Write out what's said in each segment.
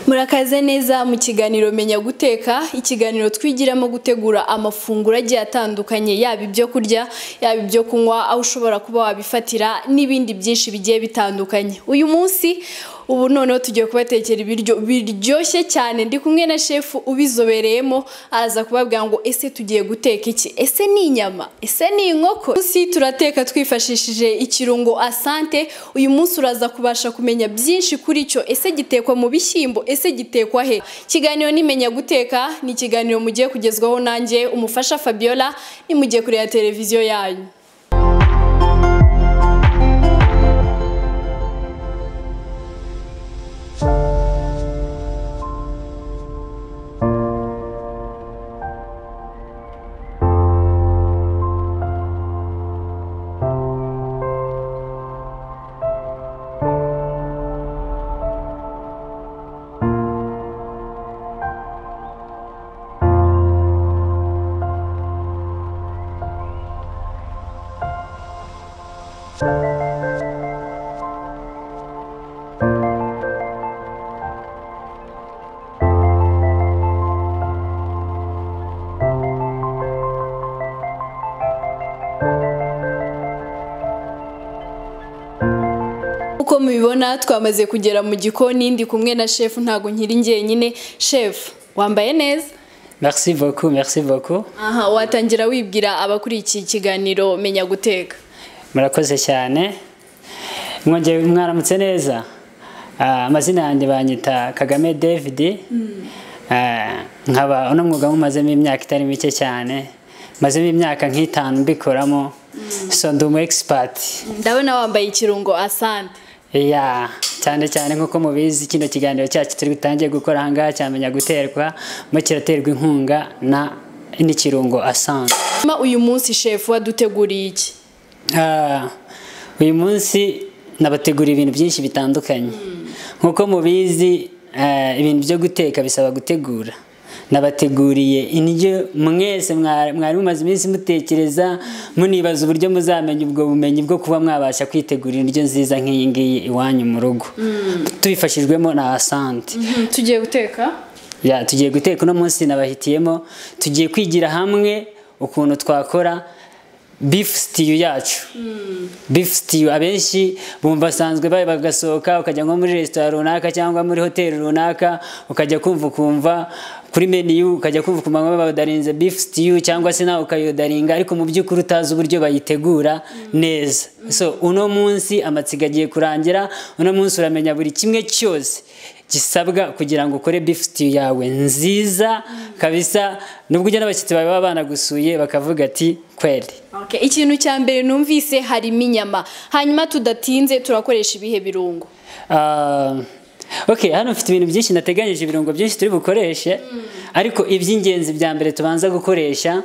murakaze neza mu kiganiro menya guteka ikiganiro twigiramo gutegura amafunguro agiye atandukanye yaba ibyo kurya yaba ibyo kunywa aho ushobora kuba wabifatira n'ibindi byinshi bigiye bitandukanye uyu munsi ubu noneho tugiye kubatekera ibiryo biryoshye cyane ndi kumwe na shefu ubizobereyemo araza kubabwira ngo ese tugiye guteka iki ese ni inyama ese ni inkoko munsi turateka twifashishije ikirungo asante uyu munsi uraza kubasha kumenya byinshi kuri cyo ese gitekwa mu bishyimbo ese gitekwa he ikiganiro nimenya guteka ni ikiganiro mugiye kugezwaho nanjye umufasha fabiola nimugiye kureba televiziyo yanyu uko mubibona twamaze kugera mu gikoni ndi kumwe na shefu ntabwo nkiri njyenyine shefu wambaye neza Merci beaucoup, merci beaucoup. aha watangira wibwira abakurikiye ikiganiro menya guteka Murakoze cyane. Mwongeye mwaramutse neza. Ah, amazina yanjye banyita Kagame David. Ah, nkaba uno mwuga mumazemo imyaka itari mike cyane. Mazemo imyaka nk'itanu mbikoramo. So ndi umu expert. ndabona wambaye ikirungo asante Yeah. cyane cyane nk'uko mubizi kino kiganiro cyacu turi butangiye gukora aha ngaha cyamenya guterwa mo kiraterwa inkunga na n'ikirungo asanzwe Hanyuma uyu munsi shefu waduteguriye iki Ah, uyu munsi nabategura ibintu byinshi bitandukanye nk'uko mubizi ah, ibintu byo guteka bisaba gutegura nabateguriye indyo mwese mwa- mwari mumaze iminsi mutekereza munibaza uburyo muzamenya ubwo bumenyi bwo kuba mwabasha kwitegurira indyo nziza nk'iyi ngiyi iwanyu mu rugo tubifashijwemo na asante tugiye guteka ya tugiye guteka uno munsi nabahitiyemo tugiye kwigira hamwe ukuntu twakora beef stew yacu beef stew abenshi bumva basanzwe ba- bagasohoka ukajya nko muri resitora runaka cyangwa muri hoteli runaka ukajya kumva ukumva kuri menu ukajya kumva ukumva bayodarinze beef stew cyangwa se nawe ukayodaringa ariko mu by'ukuri utazi uburyo bayitegura neza so uno munsi amatsiko agiye kurangira uno munsi uramenya buri kimwe cyose gisabwa kugira ngo ukore beef stew yawe nziza kabisa nubwo ujya n'abashyitsi bawe baba banagusuye bakavuga ati kweli Okay, ikintu cya mbere numvise harimo inyama hanyuma tudatinze turakoresha ibihe birungo Ah, ok hano mfite ibintu byinshi nateganyije ibirungo byinshi turi bukoreshe ariko iby'ingenzi bya mbere tubanza gukoresha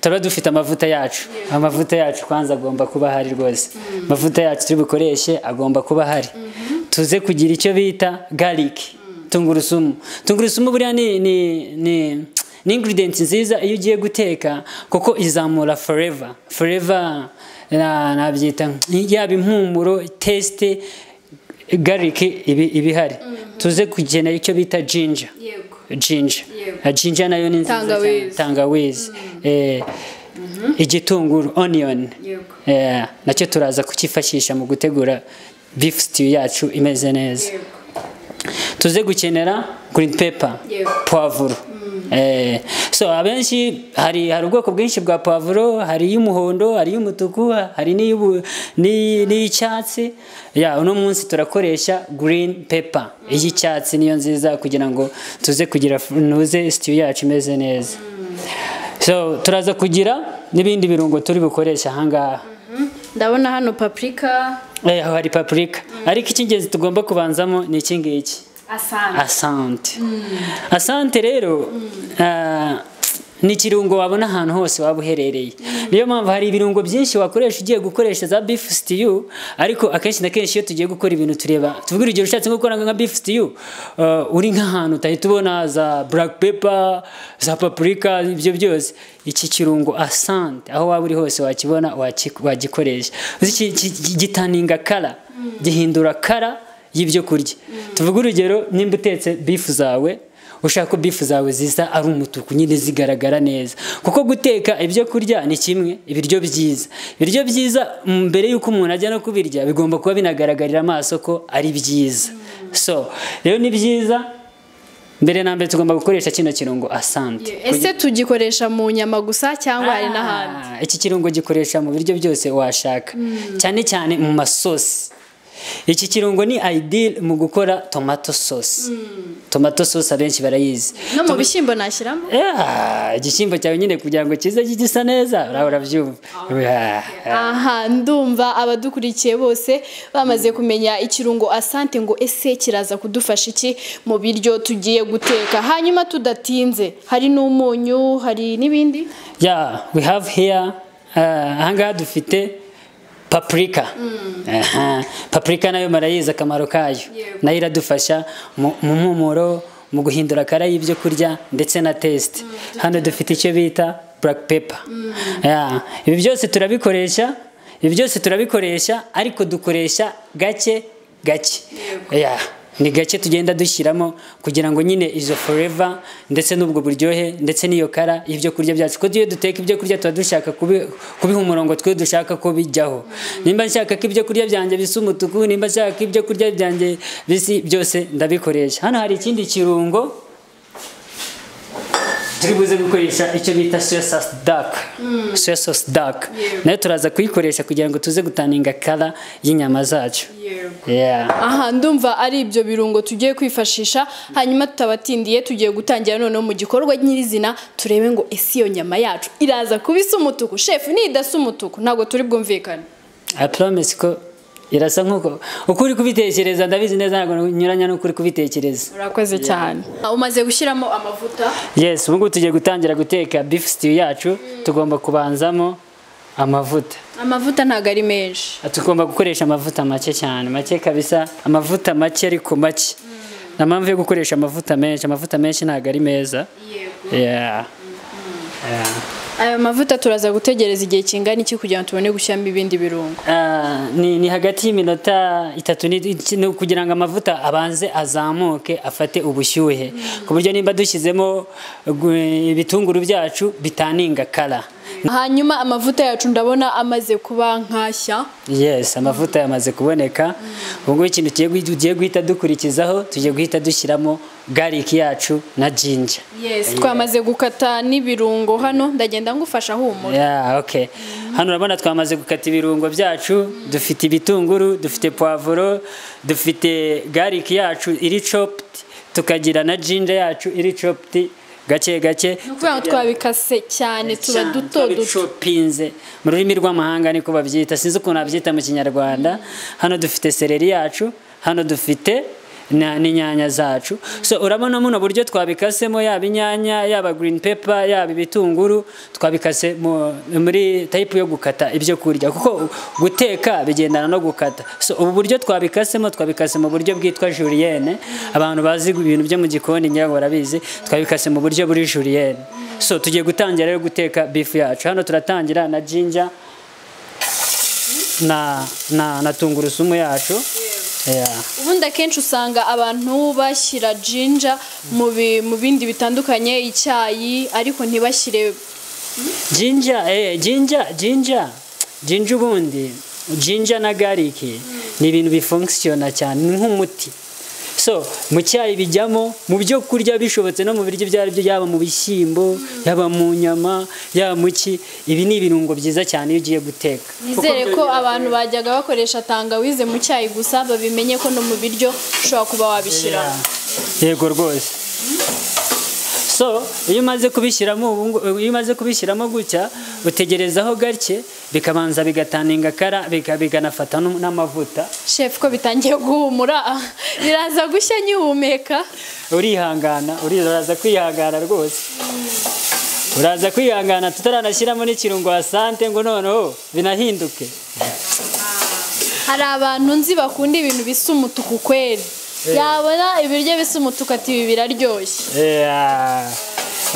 turaba dufite amavuta yacu amavuta yacu kwanza agomba kuba ahari rwose amavuta yacu turi bukoreshe agomba kuba ahari tuze kugira icyo bita garlic tungurusumu tungurusumu buriya ni ni ni ni ingredients nziza iyo ugiye guteka kuko izamura forever forever na- nabyita yaba impumuro teste garlic ibi iba ihari tuze kugena icyo bita ginger yego ginger Yego. Ah, ginger nayo ni nziza cyane Tangawizi. tangawizi Eh, igitunguru onion Yego. Eh, nacyo turaza kukifashisha mu gutegura beef stew yacu imeze neza tuze gukenera green pepper Yego. pavuro Eh, so abenshi hari hari ubwoko bwinshi bwa pavuro hari iy'umuhondo hari iy'umutuku hari n'iy'ubu- n'iy- n'iy'icyatsi ya uno munsi turakoresha green pepper iy'icyatsi niyo nziza kugira ngo tuze kugira nuze stew yacu imeze neza so turaza kugira n'ibindi birungo turi bukoresha aha ngaha ndabona hano paprika Eh, aho hari paprika ariko icy'ingenzi tugomba kubanzamo ni iki ngiki asante asante asante rero ah, ni ikirungo wabona ahantu hose waba uherereye niyo mpamvu hari ibirungo byinshi wakoresha ugiye gukoresha za beef stew ariko akenshi na kenshi iyo tugiye gukora ibintu tureba tuvuga urugero ushatse nko gukora nka beef stew ah, uri nk'ahantu utahita ubona za black pepper za paprika ibyo byose iki kirungo asante aho waba uri hose wakibona waki- wagikoresha Uzi iki- iki- gitaninga kara gihindura kara y'ibyo kurya tuvuge urugero nimba utetse bifu zawe ushaka ko bifu zawe zisa ari umutuku nyine zigaragara neza kuko guteka ibyo kurya ni kimwe ibiryo byiza ibiryo byiza mbere y'uko umuntu ajya no kubirya bigomba kuba binagaragarira amaso ko ari byiza so rero ni byiza mbere na mbere tugomba gukoresha kino kirungo asante ese tugikoresha mu nyama gusa cyangwa hari n'ahandi Ah, iki kirungo gikoresha mu biryo byose washaka cyane cyane mu masosi iki kirungo ni ideal mu gukora tomato sauce tomato sauce abenshi barayizi no mu bishyimbo nashyiramo Ah, igishyimbo cyawe nyine kugira ngo kize gisa neza uraho urabyumva Ah, aha ndumva abadukurikiye bose bamaze kumenya ikirungo asante ngo ese kiraza kudufasha iki mu biryo tugiye guteka hanyuma tudatinze hari n'umunyu hari n'ibindi yeah we have here uh, ahangaha dufite paprika Aha, paprika nayo marayizi akamaro kayo nayo iradufasha mu mu mpumuro mu guhindura akara y'ibyo kurya ndetse na test hano dufite icyo bita black pepper Yeah, ibi byose turabikoresha ibi byose turabikoresha ariko dukoresha gake gake Yeah, ni gake tugenda dushyiramo kugira ngo nyine izo forever ndetse n'ubwo buryohe ndetse n'iyo kara y'ibyo kurya byacu kuko iyo duteka ibyo kurya tuba dushaka kubi- kubiha umurongo twe dushaka ko bijyaho nimba nshaka ko ibyo kurya byanjye bisa umutuku nimba nshaka ko ibyo kurya byanjye bisi byose ndabikoresha hano hari ikindi kirungo turi buze gukoresha icyo bita soya sauce dark soya sauce dark nayo turaza kuyikoresha kugira ngo tuze gutaninga kara y'inyama zacu yeah. aha ndumva ari ibyo birungo tugiye kwifashisha hanyuma tutabatindiye tugiye gutangira noneho mu gikorwa nyirizina turebe ngo ese iyo nyama yacu iraza kuba isa umutuku shefu nidasa umutuku ntabwo turi bwumvikane I promise ko irasa nk'uko uko uri kubitekereza ndabizi neza ntabwo nyuranya n'uko uri kubitekereza urakoze cyane umaze gushyiramo amavuta yes ubu ngubu tugiye gutangira guteka beef stew yacu tugomba kubanzamo amavuta amavuta ntabwo ari menshi tugomba gukoresha amavuta make cyane make kabisa amavuta make ariko make nta mpamvu yo gukoresha amavuta menshi amavuta menshi ntabwo ari meza yeah. Yeah. aya mavuta turaza gutegereza igihe kingana iki kugira ngo tubone gushyiramo ibindi birungo Ah, ni, ni hagati y'iminota itatu ni- ni kugira ngo amavuta abanze azamuke afate ubushyuhe ku buryo nimba dushyizemo gu- ibitunguru byacu bitaninga kara hanyuma amavuta yacu ndabona amaze kuba nkashya yes amavuta yamaze kuboneka ubu ngubu ikintu tugiye guhi- tugiye guhita dukurikizaho tugiye guhita dushyiramo gariki yacu na jinja yes twamaze gukata n'ibirungo hano ndagenda ngufasha humura Yeah, okay. Hano urabona twamaze gukata ibirungo byacu, dufite ibitunguru, dufite poivro, dufite garlic yacu iri chopped, tukagira na ginger yacu iri chopped gake gake. ni ukuvuga ngo twabikase cyane tuba Cyane, duto duto twabicopinze. mu rurimi rw'amahanga niko babyita sinzi ukuntu babyita mu kinyarwanda hano dufite seleri yacu hano dufite na- n'inyanya zacu so urabona muno buryo twabikasemo yaba inyanya yaba green pepper yaba ibitunguru twabikase mu- muri tayipu yo gukata ibyo kurya kuko guteka bigendana no gukata so ubu buryo twabikasemo twabikase mu buryo bwitwa juriyene abantu bazi ibintu byo mu gikoni ngira ngo barabizi twabikase mu buryo buri juriyene so tugiye gutangira rero guteka bifu yacu hano turatangira na jinja na na, na tungurusumu yacu yeah. ubundi akenshi usanga abantu bashyira jinja mu bi- mu bindi bitandukanye icyayi ariko ntibashyire jinja eh, jinja jinja jinja ubundi jinja na garlic ni ibintu bifunkisiyona cyane ni nk'umuti so mu cyayi bijyamo mu byo kurya bishobotse no mu biryo ibyo ari byo yaba mu bishyimbo yaba mu nyama yaba mu ki ibi ni ibirungo byiza cyane iyo ugiye guteka nizere ko abantu bajyaga bakoresha tangawize mu cyayi gusa babimenye ko no mu biryo ushobora kuba wabishyiramo yego rwose so iyo umaze kubishyiramo ubu ngu- iyo umaze kubishyiramo gutya utegerezaho gake bikabanza bigataninga kara bika- bikanafata n'u- n'amavuta shefu ko bitangiye guhumura biraza gushya nyihumeka urihangana uri- uraza kwihangana rwose uraza kwihangana tutaranashyiramo n'ikirungo asante ngo noneho binahinduke hari abantu nzi bakunda ibintu bisa umutuku kweri yabona ibiryo bisa umutuku ati ibi biraryoshye Yeah.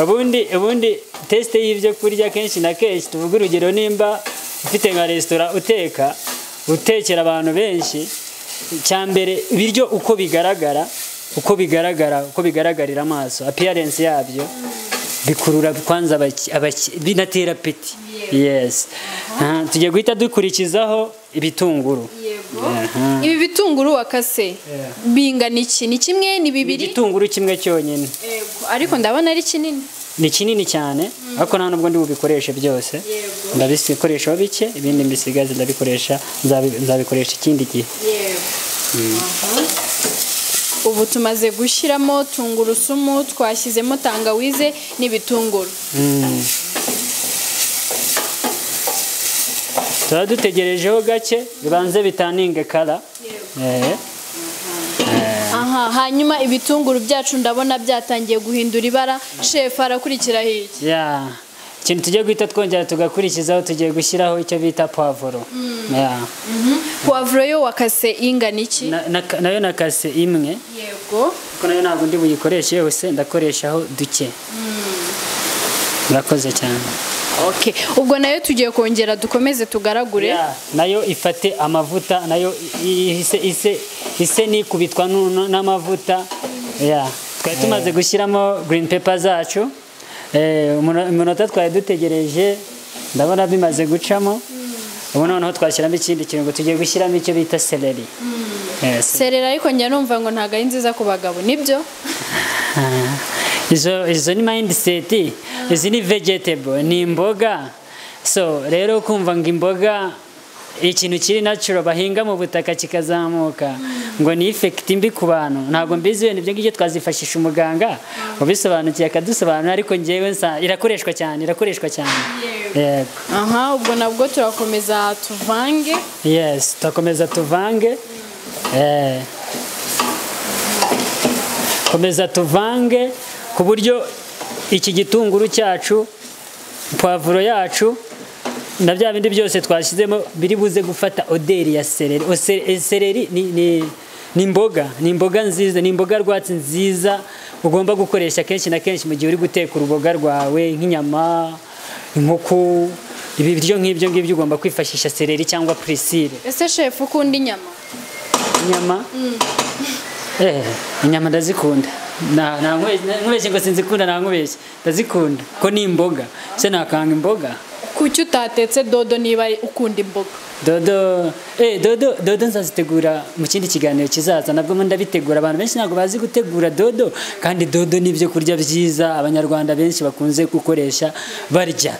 ubundi ubundi tesite y'ibyo kurya kenshi na kenshi tuvuga urugero nimba ufite nka resitora uteka utekera abantu benshi icya mbere ibiryo uko bigaragara uko bigaragara uko bigaragarira amaso apiyarensi yabyo bikurura kwanza abaki- abaki- binatera peti yesi Aha, tugiye guhita dukurikizaho ibitunguru yego ibi bitunguru wakase bingana iki ni kimwe ni bibiri igitunguru kimwe cyonyine Yego, ariko ndabona ari kinini ni kinini cyane ariko nta nubwo ndi bubikoreshe byose Yego. ndabikoreshaho bike ibindi mbisigaze ndabikoresha nzabi- nzabikoresha ikindi gihe ubu tumaze gushyiramo tungurusumu twashyizemo tangawize n'ibitunguru Mm. tuba dutegerejeho gake bibanze bitaninge kara Eh, aha hanyuma ibitunguru byacu ndabona byatangiye guhindura ibara shefu arakurikira hirya ya ikintu tugiye guhita twongera tugakurikizaho tugiye gushyiraho icyo bita pavuro Ya. puwavuro yo wakase ingana iki Na- na- nayo nakase imwe yego kuko nayo ntabwo ndi buyikoreshe yose ndakoreshaho duke murakoze cyane okay ubwo nayo tugiye kongera dukomeze tugaragure Ya, nayo ifate amavuta nayo i- i- ise ise ise nikubitwa n'u- n'amavuta ya twari tumaze gushyiramo green paper zacu Eh, umuno- umunota twari dutegereje ndabona bimaze gucamo ubu noneho twashyiramo ikindi kintu ngo tugiye gushyiramo icyo bita seleri Eh, se- serera ariko njya numva ngo ntabwo ari nziza ku bagabo nibyo Ah, izo izo ni mindset izi ni vegetable ni imboga so rero kumva ngo imboga ikintu kiri natural bahinga mu butaka kikazamuka ngo ni effect mbi ku bantu ntabwo mbizi wenda ibyo ngibyo twazifashisha umuganga ubisobanukiye akadusobanurira ariko ngewe nsa irakoreshwa cyane irakoreshwa cyane Yego. aha ubwo nabwo turakomeza tuvange Yes, turakomeza tuvange. Eh. Komeza tuvange ku buryo iki gitunguru cyacu, puwavuro yacu na bya bindi byose twashyizemo biri buze gufata oderi ya seleri. O se- e, Seleri ni, ni, ni imboga, ni imboga nziza, ni imboga rwatsi nziza ugomba gukoresha kenshi na kenshi mu gihe uri guteka uruboga rwawe nk'inyama, inkoko, ibi biryo nk'ibyo ngibyo ugomba kwifashisha seleri cyangwa purisire. ese shefu ukunda inyama inyama Eh, inyama ndazikunda Na- na- nkubeshye ngo sinzikunda nta nkubeshye ndazikunda ko ni imboga se nakanga imboga kuki utatetse dodo niba ukunda imboga dodo eh, dodo dodo nzazitegura mu kindi kiganiro kizaza nabwo mo ndabitegura abantu benshi ntabwo bazi gutegura dodo kandi dodo ni ibyo kurya byiza abanyarwanda benshi bakunze gukoresha barya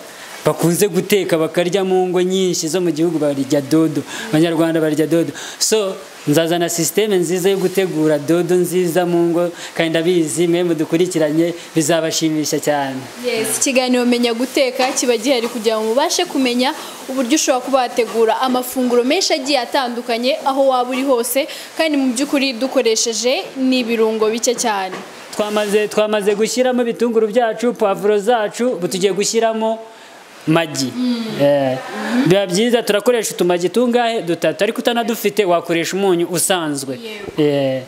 bakunze guteka bakarya mu ngo nyinshi zo mu gihugu barya dodo abanyarwanda barya dodo so nzazana sisiteme nziza yo gutegura dodo nziza mu ngo kandi ndabizi mwemwe dukurikiranye bizabashimisha cyane Yes, ikiganiro menya guteka kiba gihari kugira ngo mubashe kumenya uburyo ushobora kuba wategura amafunguro menshi agiye atandukanye aho waba uri hose kandi mu by'ukuri dukoresheje n'ibirungo bike cyane twamaze twamaze gushyiramo ibitunguru byacu pavuro zacu ubu tugiye gushyiramo magi Eh, biba byiza turakoresha utumagi tungahe dutatu ariko utanadufite wakoresha umunyu usanzwe Eh,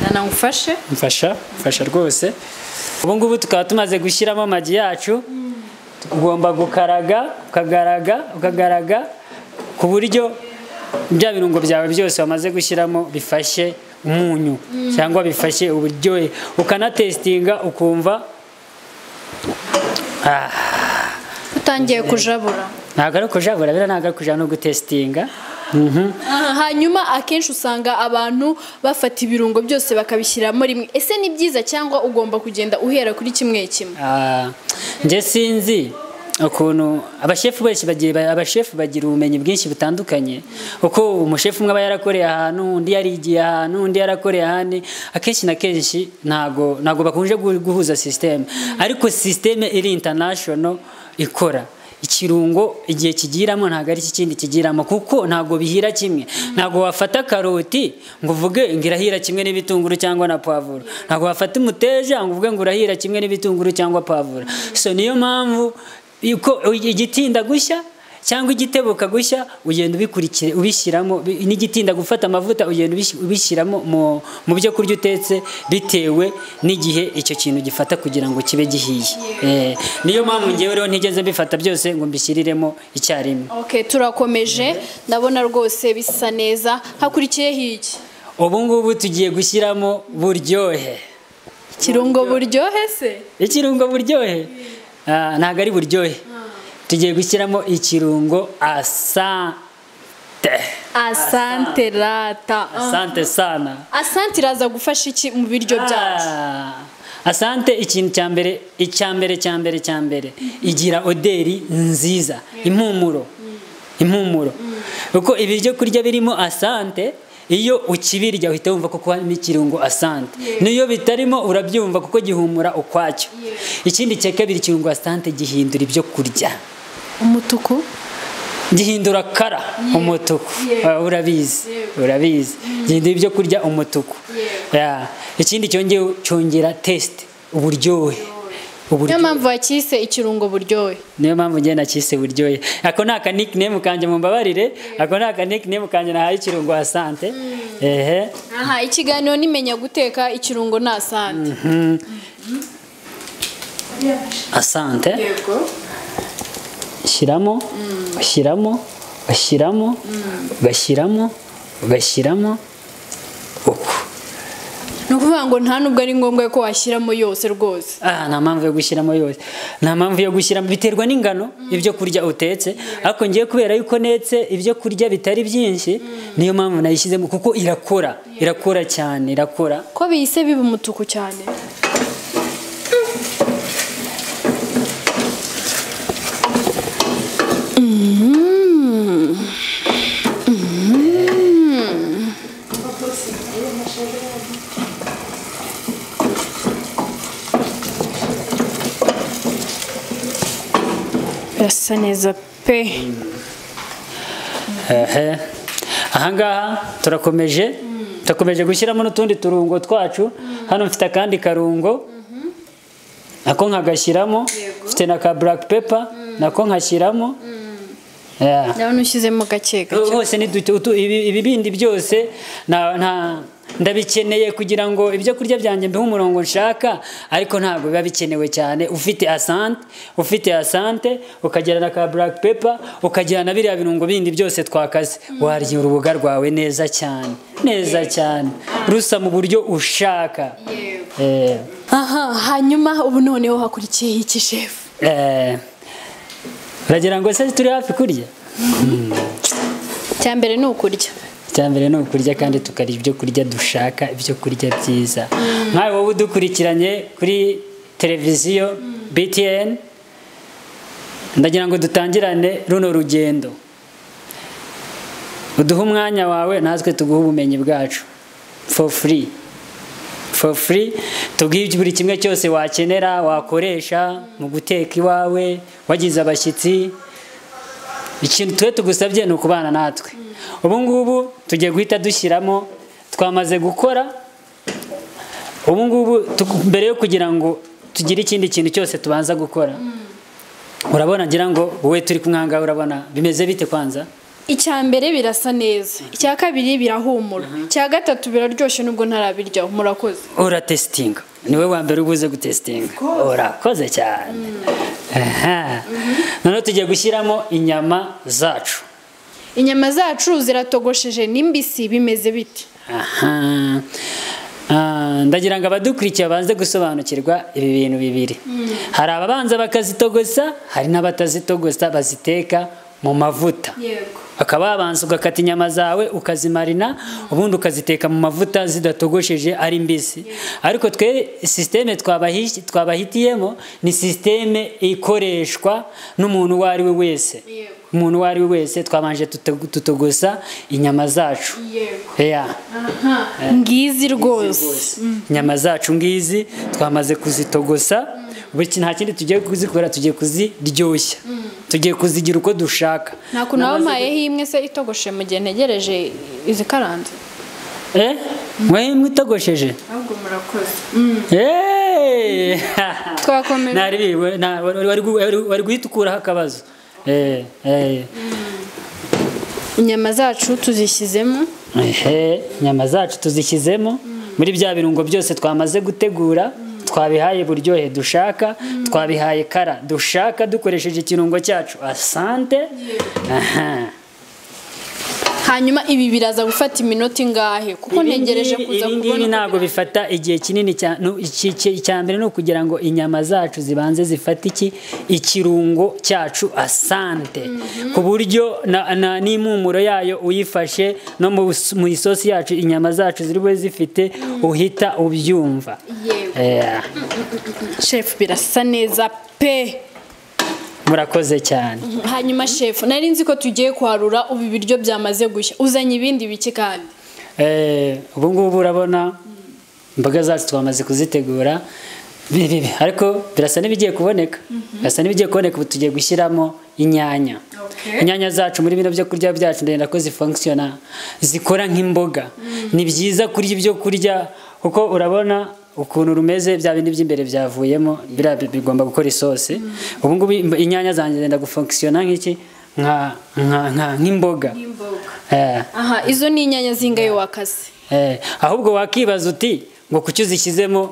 nanagufashe mfasha mfasha rwose ubu ngubu tukaba tumaze gushyiramo amagi yacu ugomba gukaraga ukagaraga ukagaraga ku buryo bya birungo byawe byose wamaze gushyiramo bifashe umunyu cyangwa bifashe uburyohe ukanatesitinga ukumva utangiye kujabura ntabwo ari ukujabura biriya ntabwo ari ukuja no gutesitinga Mhm. Aha, hanyuma akenshi usanga abantu bafata ibirungo byose bakabishyiramo rimwe ese ni byiza cyangwa ugomba kugenda uhera kuri kimwe kimwe Ah, nje sinzi ukuntu abashefu benshi bagira abashefu bagira ubumenyi bwinshi butandukanye uko umushefu umwe aba yarakoreye ahantu undi yarigiye ahantu undi yarakoreye ahandi akenshi na kenshi ntago ntago bakunje gu- guhuza system ariko system iri international ikora ikirungo igihe kigiramo ntabwo ari iki kindi kigiramo kuko ntabwo bihira kimwe ntabwo wafata karoti ngo uvuge ngo irahira kimwe n'ibitunguru cyangwa na pavuro ntabwo wafata umuteja ngo uvuge ngo urahira kimwe n'ibitunguru cyangwa pavuro so niyo mpamvu uko igitinda gushya cyangwa igitebo ukagushya ugenda ubikurikira ubishyiramo bi- n'igitinda gufata amavuta ugenda ubish- ubishyiramo mu- mu byo kurya utetse bitewe n'igihe icyo kintu gifata kugira ngo kibe gihiye Eh, niyo mpamvu ngewe rero ntigeze mbifata byose ngo mbishyiriremo icyarimwe Okay, turakomeje ndabona rwose bisa neza hakurikiyeho iki ubu ngubu tugiye gushyiramo buryohe kirungo buryohe se ikirungo buryohe Ah, ntabwo ari buryohe tugiye gushyiramo ikirungo asante asante rata asante sana asante iraza gufasha iki mu biryo byacu Ah, asante ikintu cya mbere icya mbere cya mbere cya mbere igira oderi nziza impumuro impumuro kuko ibiryo kurya birimo asante iyo ukibirya uhita wumva ko harimo ikirungo asante n'iyo bitarimo urabyumva kuko gihumura ukwacyo ikindi cya kabiri ikirungo asante gihindura ibyo kurya umutuku gihindura kara umutuku Ah, urabizi urabizi gihindura ibyo kurya umutuku Yeah. ikindi cyongeye cyongera test uburyohe niyo uburyohe mpamvu wakise ikirungo buryohe niyo mpamvu ngenda cyise buryohe ako ni aka nickname kanjye mumbabarire ako ni aka nickname kanjye nahaye ikirungo asante ehe aha ikiganiro nimenya guteka ikirungo ni asante Mhm. asante yego ushyiramo ushyiramo ushyiramo ugashyiramo ugashyiramo uku ni ukuvuga ngo nta nubwo ari ngombwa ko washyiramo yose rwose Ah, nta mpamvu yo gushyiramo yose nta mpamvu yo gushyiramo biterwa n'ingano ibyo kurya utetse ariko ngiye kubera yuko netse ibyo kurya bitari byinshi niyo mpamvu nayishyizemo kuko irakora irakora cyane irakora ko bihise biba umutuku cyane birasa neza pe ehe ahangaha turakomeje turakomeje gushyiramo n'utundi turungo twacu hano mfite akandi karungo nako nkagashyiramo mfite na ka black pepper nako nkashyiramo Yeah. ndabona ushyizemo gake gake hose ni duto- utu- ibi- ibibindi byose na- nta- ndabikeneye kugira ngo ibyo kurya byanjye mbihe umurongo nshaka ariko ntabwo biba bikenewe cyane ufite asante ufite asante ukagira na ka black pepper ukagira na biriya birungo bindi byose twakaze warya uruboga rwawe neza cyane neza cyane rusa mu buryo ushaka Eh. aha hanyuma ubu noneho hakurikiyeho iki shefu Eh. uragira ngo se turi hafi kurya icya mbere ni ukurya icyambere ni ukurya kandi tukarya ibyo kurya dushaka ibyo kurya byiza nkawe wowe udukurikiranye kuri televiziyo btn ndagira ngo dutangirane runo rugendo uduhe umwanya wawe natwe tuguhe ubumenyi bwacu for free for free tubwiye buri kimwe cyose wakenera wakoresha mu guteka iwawe wagize abashyitsi ikintu twe tugusabye ni ukubana natwe ubu ngubu tugiye guhita dushyiramo twamaze gukora ubu ngubu tu- mbere yo kugira ngo tugire ikindi kintu cyose tubanza gukora urabona ngira ngo wowe turi kumwangaha urabona bimeze bite kwanza icya mbere birasa neza icya kabiri birahumura icya gatatu biraryoshye nubwo ntarabiryaho murakoze ora tesitinga niwe wa mbere ubuze gutesitinga urakoze cyane Aha. noneho tugiye gushyiramo inyama zacu inyama zacu ziratogosheje n'imbisi bimeze biti Aha. Ah, ndagira ngo abadukurikiye babanze gusobanukirwa ibi bintu bibiri hari ababanza bakazitogosa hari n'abatazitogosa baziteka mu mavuta yego bakaba babanza ugakata inyama zawe ukazimarina ubundi ukaziteka mu mavuta zidatogosheje ari mbisi ariko twe sisiteme twabahi- twabahitiyemo ni sisiteme ikoreshwa n'umuntu uwo ari we wese Yego. umuntu uwo ari we wese twabanje tutog- tutogosa inyama zacu yego Yeah. ngizi rwose inyama zacu ngizi twamaze kuzitogosa buri kintu nta kindi tugiye kuzikora tugiye kuziryoshya tugiye kuzigira uko dushaka nta kuntu wabayeho imwe se itogoshe mu gihe ntegereje izikaranze eh mwe mwitogosheje ahubwo murakoze Eh! Twakomeje. Nari biwe, na- wari wari- wari- wari guhita ukuraho akabazo eh eh inyama zacu tuzishyizemo ehe inyama zacu tuzishyizemo muri bya birungo byose twamaze gutegura twabihaye buryohe dushaka twabihaye kara dushaka dukoresheje ikirungo cyacu asante aha hanyuma ibi biraza gufata iminota ingahe kuko ntegereje kuza Ibi ngibi kubona ntabwo bifata igihe kinini cyane no, iki- iki- icya mbere ni ukugira ngo inyama zacu zibanze zifate iki ikirungo cyacu asante ku buryo na- na- n'impumuro yayo uyifashe no mu s- mu isosi yacu inyama zacu ziri bube zifite uhita ubyumva yewe Eh, shefu birasa neza pe murakoze cyane hanyuma shefu nari nzi ko tugiye kwarura ubu ibiryo byamaze gushya uzanye ibindi biki kandi Eh, ubu ngubu urabona imboga zacu twamaze kuzitegura bi- bi- bi- ariko birasa n'ibigiye kuboneka birasa n'ibigiye kuboneka ubu tugiye gushyiramo inyanya Okay. inyanya zacu muri bino byo kurya byacu ndenda ko zifunctiona zikora nk'imboga ni byiza kurya ibyo kurya kuko urabona ukuntu rumeze bya bindi by'imbere byavuyemo biriya bi- bigomba gukora isosi ubu ngubu im- inyanya zanjye ndenda gufunctiona nk'iki nka- nka- nka- nk'imboga Eh. aha izo ni inyanya zingayo wakase Eh, ahubwo wakibaza uti ngo kuki uzishyizemo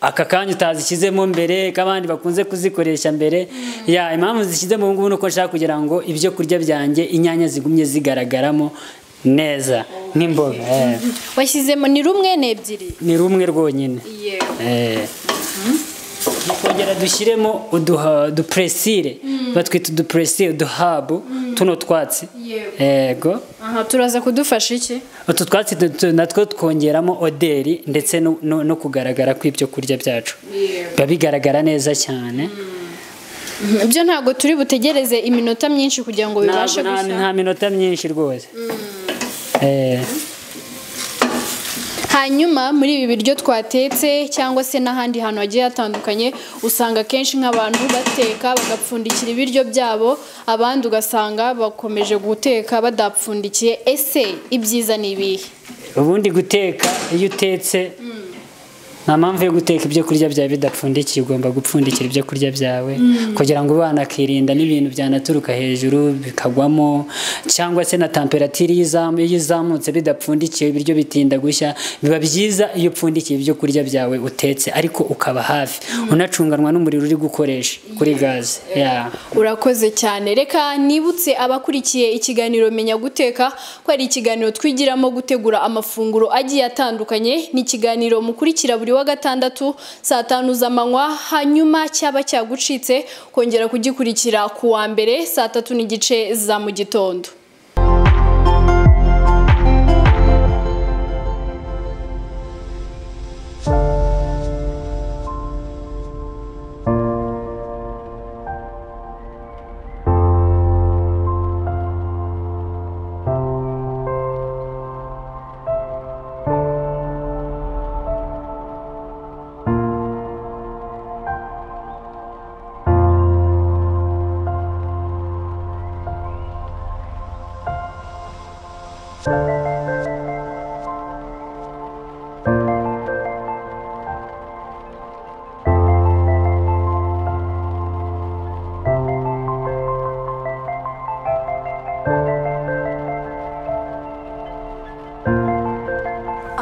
aka kanya utazishyizemo mbere k'abandi bakunze kuzikoresha mbere ya impamvu zishyizemo ubu ngubu ni uko nshaka kugira ngo ibyo kurya byanjye inyanya zigumye zigaragaramo neza nk'imboga eh. washyizemo ni rumwe n'ebyiri ni rumwe rwonyine yewe tukongera dushyiremo uduha- udupuresire batwita udupuresire uduhabu tuno twatsi Yewe. yego aha turaza kudufasha iki utu twatsi tu- tu- natwo twongeramo oderi ndetse no- no no kugaragara kw'ibyo kurya byacu biba bigaragara neza cyane byo ntabwo turi butegereze iminota myinshi kugira ngo bibashe Ntabwo- nta gushya nta minota myinshi rwose Eh, hanyuma muri ibi biryo twatetse cyangwa se n'ahandi hantu hagiye hatandukanye usanga akenshi nk'abantu bateka bagapfundikira ibiryo byabo abandi ugasanga bakomeje guteka badapfundikiye ese ibyiza ni ibihe ubundi guteka iyo utetse nta mpamvu yo guteka ibyo kurya byawe bidapfundikiye ugomba gupfundikira ibyo kurya byawe kugira ngo umwana akirinda n'ibintu byanaturuka hejuru bikagwamo cyangwa se na temperatire iyo izamu- iyo izamutse bidapfundikiye ibiryo bitinda gushya biba byiza iyo upfundikiye ibyo kurya byawe utetse ariko ukaba hafi unacunganwa n'umuriro uri gukoresha kuri gaze Yeah. urakoze cyane reka nibutse abakurikiye ikiganiro menya guteka ko ari ikiganiro twigiramo gutegura amafunguro agiye atandukanye ni ikiganiro mukurikira buri wa gatandatu saa tanu z'amanywa hanyuma cyaba cyagucitse kongera kugikurikira ku wa mbere saa tatu n'igice za mu gitondo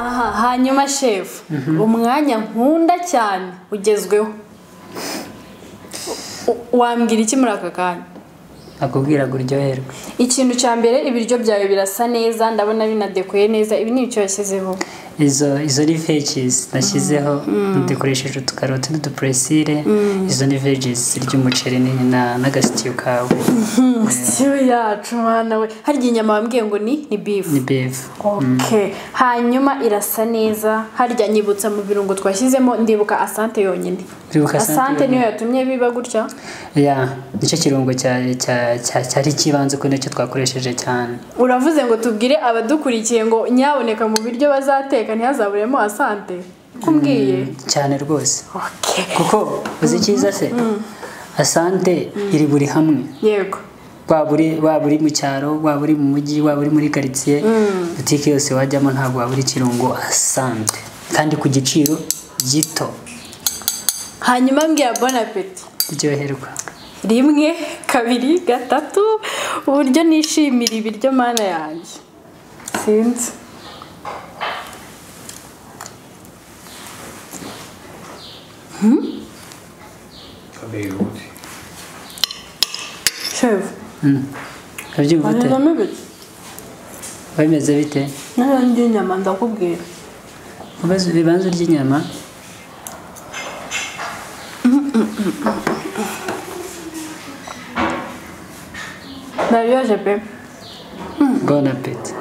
aha hanyuma shefu umwanya nkunda cyane ugezweho wambwira iki muri aka kanya akubwira ngo uryoherwe ikintu cya mbere ibiryo byawe birasa neza ndabona binadekoye neza ibi ni ibyo washyizeho izo izo ni veges nashyizeho dukoresheje utukaroti n'udupuresire izo ni veges zirya umuceri ni- na- n'agasitiyu kawe siyo yacu mwana we hari igihe inyama wambwiye ngo ni ni bifu ni befu okay hanyuma irasa neza harya nyibutsa mu birungo twashyizemo ndibuka asante yonyine Ndibuka asante asante niyo yonyine. yatumye biba gutya ya nicyo kirungo cya- cya- cya- cyari ikibanze ko nicyo twakoresheje cyane uravuze ngo tubwire abadukurikiye ngo nyaboneka mu biryo bazateka ntihazaburemo asante kumbwiye cyane rwose okay kuko uzi icyiza se asante iri buri hamwe yego waba uri waba uri mu cyaro waba uri mu mujyi waba uri muri karitsiye butike yose wajyamo ntabwo wabura ikirungo asante kandi ku giciro gito hanyuma mbwira bonapeti ryoherwa rimwe kabiri gatatu uburyo nishimira ibiryo mana yanjye sinzi Tabii Yahudi. shevu urabyumva ute bananamo ibiryo bimeze bite n'abandi inyama ndakubwira Ubaze- bibanza urya inyama ndabiyoje pe bona peti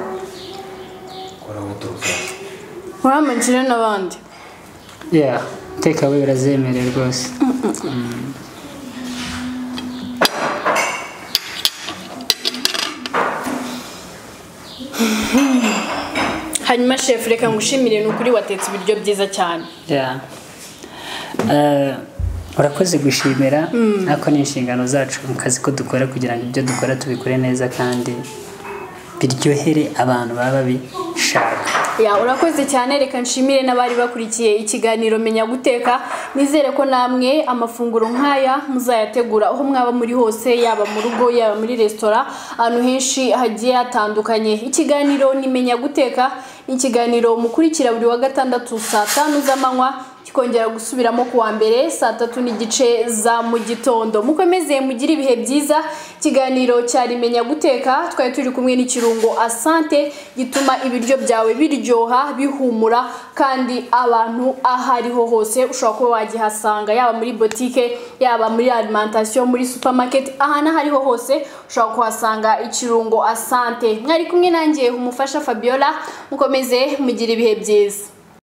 Kora oturuza. uramukire n'abandi ya tekawe birazemerewe rwose hanyuma shefu reka ngushimire ni ukuri watetse ibiryo byiza cyane Yeah. Eh, urakoze gushimira ariko ni inshingano zacu mu kazi ko dukora kugira ngo ibyo dukora tubikore neza kandi biryohere abantu baba babishaka Ya urakoze cyane reka nshimire n'abari bakurikiye ikiganiro menya guteka nizere ko namwe amafunguro nk'aya muzayategura aho mwaba muri hose yaba mu rugo yaba muri resitora ahantu henshi hagiye hatandukanye ikiganiro ni menya guteka ni ikiganiro mukurikira buri wa gatandatu saa tanu z'amanywa kikongera gusubiramo ku wa mbere saa tatu n'igice za mu gitondo mukomeze mugire ibihe byiza ikiganiro cyari menya guteka twari turi kumwe n'ikirungo asante gituma ibiryo byawe biryoha bihumura kandi abantu aho ariho hose ushobora kuba wagihasanga yaba muri botike yaba muri alimentation muri supermarket ahantu aho ariho hose ushobora kuhasanga ikirungo asante mwari kumwe nanjye umufasha fabiola mukomeze mugire ibihe byiza